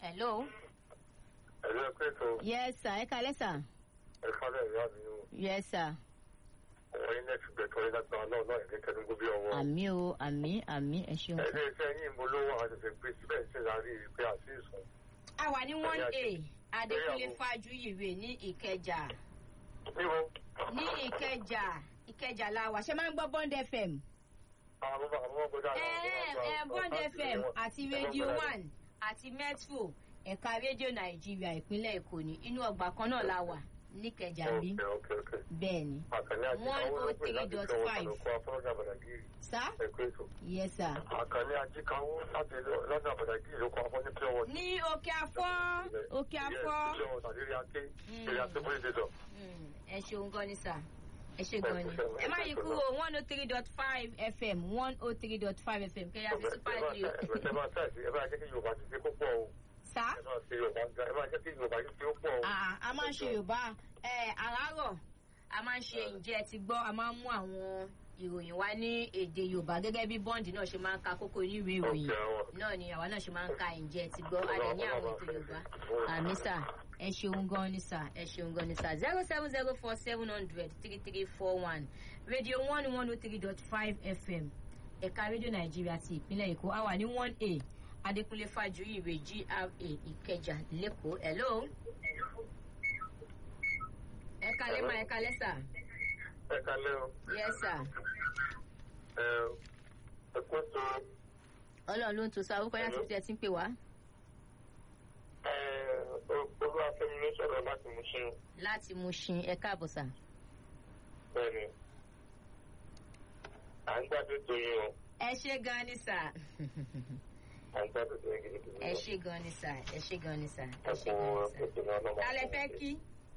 hello. ẹ̀rọ ẹ̀kọ́ ètò yes sir ẹ kalẹ́ sir. ẹ̀ka rẹ̀ ìyá mi o yes sir. ọ̀wọ́ yín nẹ́ẹ̀tì gbẹ̀tọ̀ yín lágbára náà náà ẹ̀mí tẹnugbó bí ọwọ́. àmì o àmì àmì ẹ ṣeun. ẹ̀dẹ́ iṣẹ́ yín mo lówó àṣẹṣẹ gbé síbẹ̀ ṣe láàárín rí pé àti ìsùn. a wà ní one a adékúnlé Ìgbéyàwó. fájuyìwé ní ìkẹjà níbo ní ìkẹjà ìkẹjà la wà ṣe máa ń gbọ́ bond fm. àwọn bàbá àwọn gbọdọ̀ ẹ ẹ bond fm àti radio one àti metro ẹ̀ka rédíò nàìjíríà ìpínlẹ̀ èkó ní inú ọgbà kan náà la wà níkẹjà bí ok ok ok. bẹ́ẹ̀ ni. àkànní àjíkáwó ló pè láti fẹ́ wọn 103.5. lọ́kọ́ afọ́nọ́jà bàdàgìrì sá ẹ̀kọ́ ètò. yes sir. àkànní àjíkáwó láti lọ́dọ̀ bàdàgìrì ló kọ́ afọ́ ní pure water. ní òkè afọ́ òkè afọ́. Yes, pure water lérí aké Mm. lérí aké bóyá ṣe sọ. Mm, ẹ ṣeun gan ni sà ẹ ṣe gan ni ẹ má yí kúrò one oh three dot five fm one oh three dot five fm kẹyà sí super radio ẹ bá tẹ̀sí ẹ bá jẹ́ kí yorùbá ti ṣe kó pọ̀ o. sá ẹ bá ṣe yorùbá gan ẹ bá jẹ́ kí yorùbá ti ṣe ó pọ̀ o. a a máa ń ṣe yorùbá ẹ àràárọ̀ a máa ń ṣe ǹjẹ́ ẹ ti gbọ́ a máa ń mú àwọn ìròyìn wá ní èdè yorùbá gẹ́gẹ́ bí bọ́ǹdì náà ṣe máa ń ka kókó oníwèé ìròyìn Okay, àwọn. náà ni àwa náà ṣe máa ń ka ǹjẹ́ ẹ ti gbọ́ a lè ní àwọn ètò yorùbá àmì sà ẹ ṣeun gan ni sà ẹ ṣeun gan ni sà zero seven zero four seven hundred three three four one radio one one oh three dot five fm ẹ̀ka rédíò nàìjíríà ti ìpínlẹ̀ èkó a wà ní one a adékúnlé fàjùyí ìwé gra ìkẹjà lẹ́kọ̀ọ́ hello ẹ kalẹ́ máa ẹ kalẹ́ sà ẹ kalẹ́ o yes sir ẹ ẹ kó tó ọlọ́run ló ń to sa orúkọ yàtọ̀ tí ẹ ti ń pè wá ẹ olúwàfẹ́mi ló sọ̀rọ̀ láti mú ṣe láti mú ṣin ẹ káàbọ̀ sà bẹ́ẹ̀ ni à ń gbádùn tó yín o ẹ ṣe gan ni sà à ń gbádùn tó yín gidigidi ẹ o. ṣe gan ni sà ẹ ṣe gan ni sà ẹ ẹ ṣe kú gan ni sà ètò náà lọ́mọ. kálẹ̀ fẹ́ kí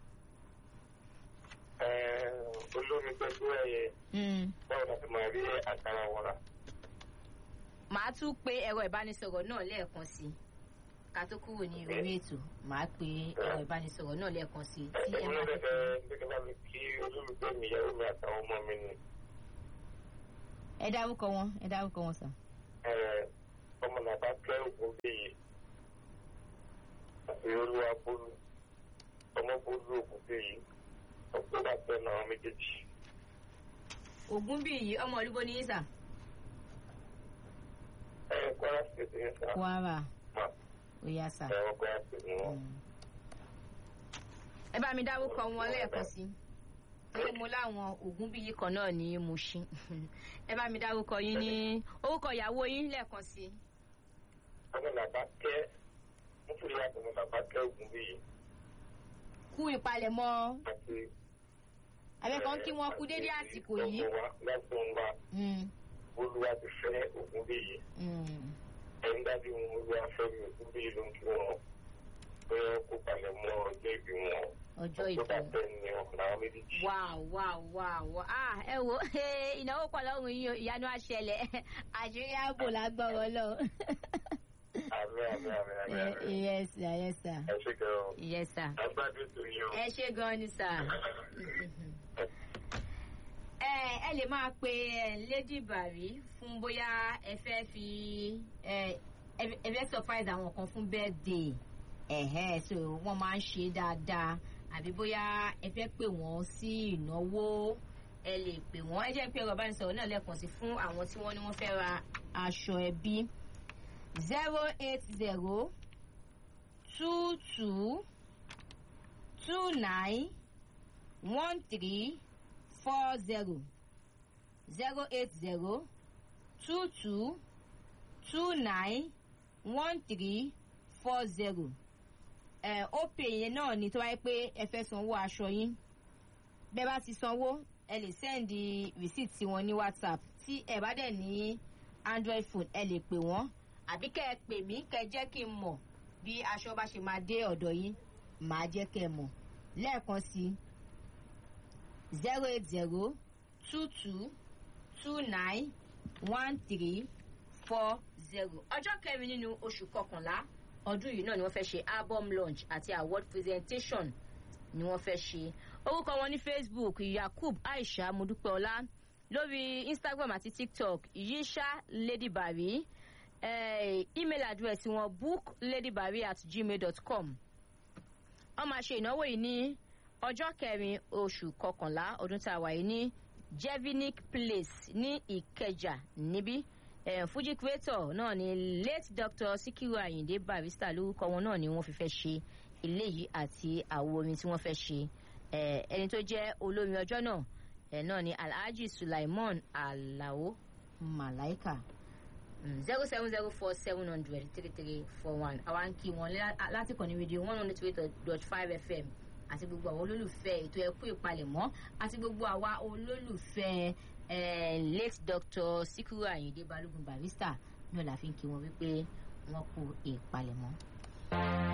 ẹ olómi pẹ̀lú ẹyẹ Mm. báwo la ti máa rí àkàrà wọn rà. màá tún pe ẹ̀rọ ìbánisọ̀rọ̀ náà lẹ́ẹ̀kan sí i ká tó kúrò ní orí ètò màá pe ẹ̀rọ ìbánisọ̀rọ̀ náà lẹ́ẹ̀kan sí i tí ẹ èmi máa náà fi fẹ́ gbẹ́gbẹ́ bá mi kí olólùfẹ́ mi ìyàwó mi àtàwọn ọmọ mi ni. ẹ dárúkọ wọn ẹ dárúkọ wọn sà. ẹ ọmọ nàbà kẹ́ ògùn bíyì àti olúwa bólú ọmọ bólú ògùn bíyì ọgbọ́n bá tẹ̀ náà méjèèjì. ògún bí yìí ọmọ olúbo ní yín sà. ẹ kwara state yẹn sá. kwara ma ó yá sà. ẹ wọ́n kwara state ni wọ́n. Mm. ẹ bá mi dárúkọ wọn lẹ́ẹ̀kan sí torí mo láwọn ògún bí yìí kan náà ní Mushin ẹ bá mi dárúkọ yín ní orúkọ ìyàwó yín lẹ́ẹ̀kan sí. ọmọ nàbà kẹ́ mo fi yàtọ̀ ọmọ nàbà kẹ́ ògùn bíyì kú ìpalẹ̀mọ́ àti. abẹ́kan kí wọ́n kú dédé àsìkò yìí. lọ́sùn wa Mm, olúwa ti fẹ́ ògùn bíyì. mm. ẹni dájú wọn olúwa fẹ́ mi ògùn bíyì ló ń kí wọn pé wọn kó palẹ̀ mọ́ ọjọ́ ìbí wọn. ọjọ́ tó ìbò. bá tẹ̀ ní ọkùnrin àwọn méjèèjì. wow wow wow wow ah ẹ wo ìnáwó pọ̀ lọ́rùn yín o ìyanu àṣẹlẹ̀ àṣírí ààbò lágbọ́rọ̀ lọ. àmì àmì àmì àmì àmì. yes sir yes sir ẹ ṣe kẹ́ ọ. yes sir. agbádùn tó yẹ o. ẹ ṣe gan ni sà. ẹ ẹ lè máa pe ẹ lady bari fún bóyá ẹ fẹ́ fi ẹ ẹ fẹ́ surprise àwọn kan fún birthday ẹ̀hẹ́ so wọ́n máa ń ṣe dáadáa àbí bóyá ẹ fẹ́ pè wọ́n sí ìnáwó ẹ lè pè wọ́n ẹ jẹ́ pé ọ̀rọ̀ ìbánisọ̀rọ̀ náà lẹ́ẹ̀kan sí fún àwọn tí wọ́n ní wọ́n fẹ́ ra aṣọ ẹbí zero eight zero two two two nine one three four zero zero eight zero two two two nine one three four zero ẹ ó pè yẹn náà ní tó wáyé pé ẹ fẹ́ sanwó aṣọ yín bẹ́ẹ̀ bá ti sanwó ẹ lè sẹ́ndì rìsíìtì wọn ní whatsapp tí ẹ bá dẹ̀ ní android phone ẹ lè pè wọ́n àbí kẹ́ ẹ pè mí kẹ́ ẹ jẹ́ kí n mọ̀ bí aṣọ bá ṣe máa dé ọ̀dọ̀ yín màá jẹ́ kẹ́ ẹ mọ̀ lẹ́ẹ̀kan sí zero eight zero two two two nine one three four zero ọjọ́ kẹrin nínú oṣù kọkànlá ọdún yìí náà ni wọ́n fẹ́ ṣe album launch àti award presentation ni wọ́n fẹ́ ṣe orúkọ wọn ní facebook yakub aisha modupeola lórí instagram àti tiktok yisha ladybari eh, email address wọn bookladybari at gmail dot com wọ́n máa ṣe ìnáwó yìí ní ọjọ́ kẹrin oṣù kọkànlá ọdún tá a wà yìí ní jevinic place ní ìkẹjà níbí eh, fuji creator náà ni late doctor sikiru ayinde barrister lórúkọ wọn náà ni wọ́n fi fẹ́ ṣe eléyìí àti àwo orin tí wọ́n fẹ́ ṣe eh, ẹni tó jẹ́ olórin ọjọ́ náà eh, náà ni alhaji sulaiman alao malaika zero seven zero four seven hundred three three four one àwa ń kí wọn lá- láti kàn ní rédíò one hundred two dot five fm àti gbogbo àwọn olólùfẹ́ ètò ẹ̀kú ìpalẹ̀mọ́ àti gbogbo àwa olólùfẹ́ eh, late doctor sikiru ayinde balogun barrister náà la fi ń kí wọn wípé wọn kú ìpalẹ̀mọ́.